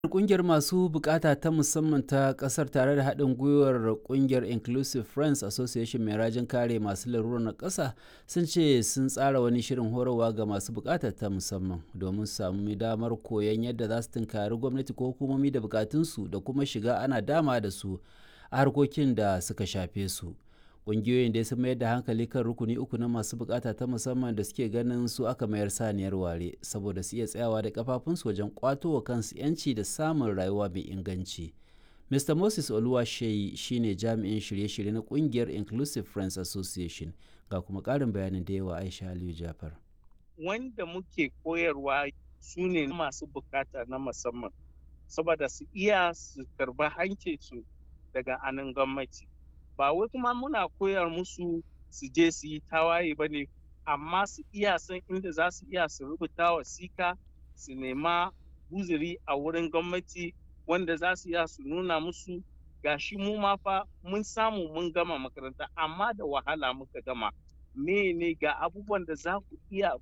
Ƙungiyar masu bukata ta musamman ta ƙasar tare da haɗin gwiwar ƙungiyar Inclusive Friends Association mai rajin kare masu larurar na ƙasa sun ce sun tsara wani shirin horarwa ga masu bukata ta musamman domin su sami damar koyon yadda za su tunkari gwamnati ko hukumomi da bukatunsu da kuma shiga ana dama da su a harkokin da suka shafe su. Ƙungiyoyin dai sun mayar da hankali kan rukuni uku na masu bukata ta musamman da suke ganin su aka mayar saniyar ware saboda su iya tsayawa da kafafunsu wajen kwato wa kansu 'yanci da samun rayuwa mai inganci. Mr. Moses Oluwasheyi shine jami'in shirye-shirye na ƙungiyar Inclusive Friends Association ga kuma ƙarin bayanin da yawa Aisha Aliyu Jafar. Wanda muke koyarwa su ne masu bukata na musamman saboda su iya su karba hankinsu daga anan gwamnati. ba wai kuma muna koyar musu su je su yi tawaye ba ne amma su iya san inda za su iya su rubuta wasika su nema buziri a wurin gwamnati wanda za su iya su nuna musu gashi mu ma fa mun samu mun gama makaranta amma da wahala muka gama me ne ga abubuwan da za ku iya